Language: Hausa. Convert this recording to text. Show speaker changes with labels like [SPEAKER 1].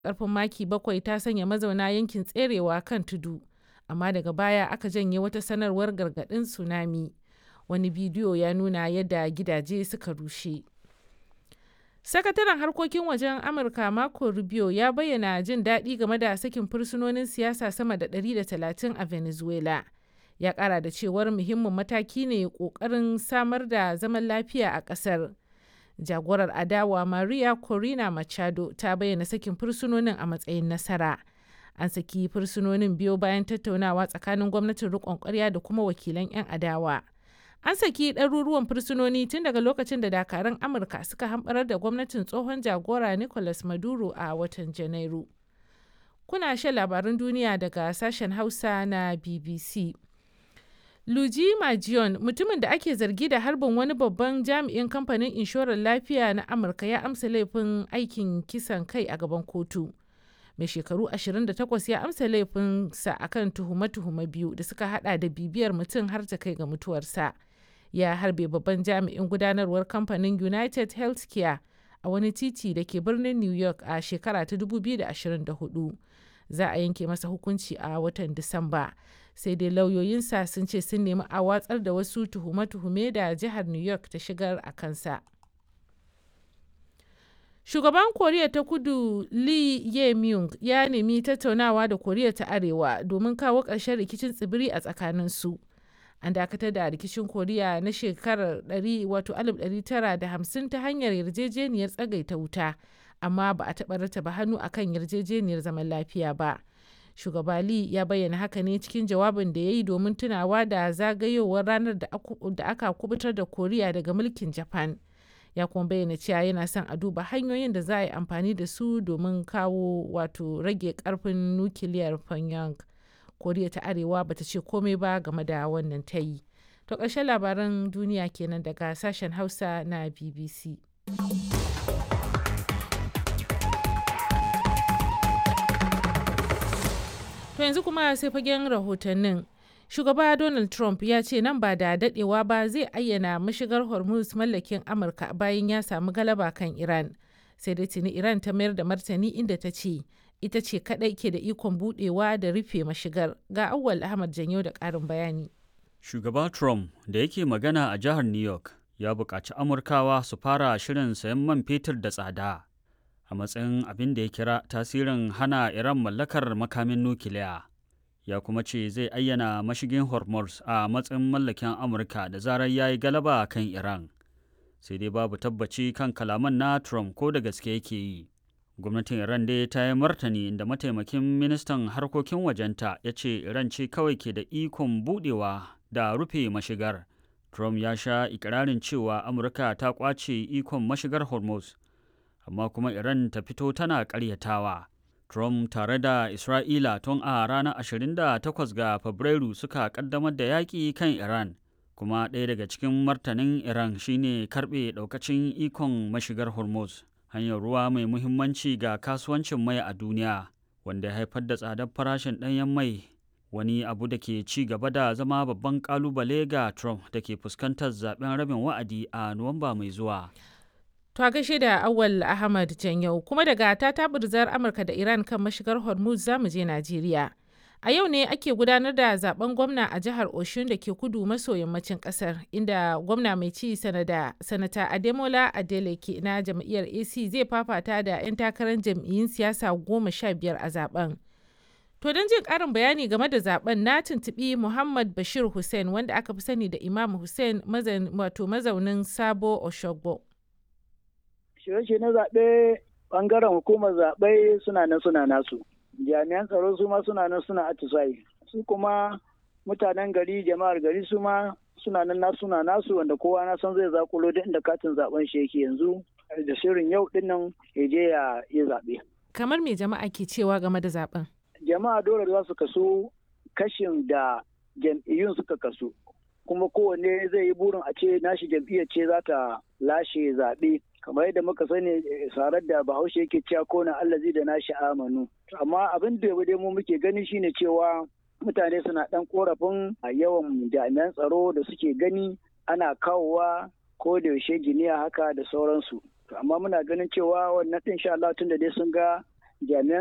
[SPEAKER 1] ƙarfin maki bakwai ta sanya mazauna yankin tserewa kan tudu, amma daga baya aka janye wata sanarwar gargaɗin tsunami. Wani bidiyo ya nuna yadda gidaje suka rushe. Sakataren harkokin wajen Amurka Marco Rubio ya bayyana jin daɗi game da sakin fursunonin siyasa sama da 130 a Venezuela. Ya ƙara da cewar muhimmin mataki ne ƙoƙarin samar da zaman lafiya a ƙasar. Jagorar adawa Maria Corina Machado ta bayyana sakin fursunonin a matsayin nasara. An saki fursunonin biyo bayan tattaunawa tsakanin gwamnatin riƙon ƙwarya da kuma wakilan 'yan adawa. An saki ɗaruruwan fursunoni tun daga lokacin da dakarun Amurka suka hamɓarar da gwamnatin tsohon jagora Nicolas Maduro a watan Janairu. Kuna shan labarun duniya daga sashen Hausa na BBC. Luigi Majion, mutumin da ake zargi da harbin wani babban jami'in kamfanin inshorar lafiya na Amurka ya amsa laifin aikin kisan kai a gaban kotu. Mai shekaru 28 ya amsa laifinsa akan tuhume-tuhume biyu da suka hada da bibiyar mutum har ta kai ga mutuwarsa. Ya harbe babban jami'in gudanarwar kamfanin United Healthcare a wani titi da ke birnin New York a shekara ta 2024. Za a yanke masa hukunci a watan Disamba. sai dai lauyoyinsa sun ce sun nemi a watsar da wasu tuhume-tuhume da jihar new york ta shigar a kansa shugaban koriya ta kudu lee ye myung ya nemi tattaunawa da koriya ta arewa domin kawo ƙarshen rikicin tsibiri a tsakaninsu an dakatar da rikicin koriya na shekarar 1950 ta hanyar yarjejeniyar tsagaita wuta amma ba a taɓa rataba hannu akan yarjejeniyar zaman lafiya ba. shugaba Lee ya bayyana haka ne cikin jawabin da ya yi domin tunawa da zagayowar ranar da aka kubutar da koriya daga mulkin japan ya kuma bayyana cewa yana son a duba hanyoyin da za a yi amfani da su domin kawo wato rage karfin nukiliyar pyongyang koriya ta arewa bata ce komai ba game da wannan ta yi to ƙarshen labaran duniya kenan daga sashen hausa na bbc To yanzu kuma sai fagen rahotannin. Shugaba Donald Trump ya ce nan ba da dadewa ba zai ayyana mashigar Hormuz mallakin Amurka bayan ya samu galaba kan Iran. Sai dai tuni Iran ta mayar da martani inda ta ce ita ce kadai ke da ikon budewa da rufe mashigar. Ga Awwal Ahmad Janyo da ƙarin bayani.
[SPEAKER 2] Shugaba Trump da yake magana a jihar New York ya buƙaci Amurkawa su fara shirin sayan man fetur da tsada. a matsayin abin da ya kira tasirin hana Iran mallakar makamin nukiliya. Ya kuma ce zai ayyana mashigin Hormuz a matsayin mallakin Amurka da zarar ya yi galaba kan Iran. Sai dai babu tabbaci kan kalaman na Trump ko da gaske yake yi. Gwamnatin Iran dai ta yi martani inda mataimakin ministan harkokin wajenta ya ce Iran ce kawai ke da ikon budewa da rufe mashigar. Trump ya sha ikirarin cewa Amurka ta kwace ikon mashigar Hormuz. amma kuma Iran ta fito tana ƙaryatawa. Trump tare da Isra'ila tun a ranar 28 ga Fabrairu suka ƙaddamar da yaƙi kan Iran, kuma ɗaya daga cikin martanin Iran shine karɓe ɗaukacin ikon mashigar Hormuz, hanyar ruwa mai muhimmanci ga kasuwancin mai a duniya, wanda ya haifar da tsadar farashin ɗanyen mai wani abu da ke ci gaba da zama babban ƙalubale ga Trump da ke fuskantar zaben rabin wa'adi a Nuwamba mai zuwa.
[SPEAKER 1] To a gaishe da Awal Ahmad Janyau kuma daga ta tabirzar Amurka da Iran kan mashigar Hormuz za mu je Najeriya. A yau ne ake gudanar da zaben gwamna a jihar Oshun da ke kudu maso yammacin kasar inda gwamna mai ci sanada sanata Ademola Adeleke na jam'iyyar AC zai fafata da 'yan takarar jam'iyyun siyasa goma sha biyar a zaben. To don jin ƙarin bayani game da zaben na tuntuɓi Muhammad Bashir Hussein wanda aka fi sani da Imam Hussein wato mazaunin Sabo Oshogbo.
[SPEAKER 3] shirye na zaɓe ɓangaren hukumar zaɓe suna nan suna nasu jami'an tsaro su ma suna nan suna atisayi su kuma mutanen gari jama'ar gari su ma suna nan nasu suna nasu wanda kowa na san zai zakulo duk inda katin zaben shi yake yanzu da shirin yau din nan ya je ya yi zaɓe.
[SPEAKER 1] kamar me jama'a ke cewa game da zaben
[SPEAKER 3] jama'a dole za su kaso kashin da jam'iyyun suka kaso kuma kowanne zai yi burin a ce nashi jam'iyyar ce za ta lashe zaɓe kamar yadda muka sani sarar da bahaushe yake cewa kona allazi da nashi amanu amma abin da dai mu muke gani shine cewa mutane suna ɗan korafin a yawan jami'an tsaro da suke gani ana kawowa ko da yaushe giniya haka da sauransu amma muna ganin cewa wannan ɗin sha Allah tun da dai sun ga jami'an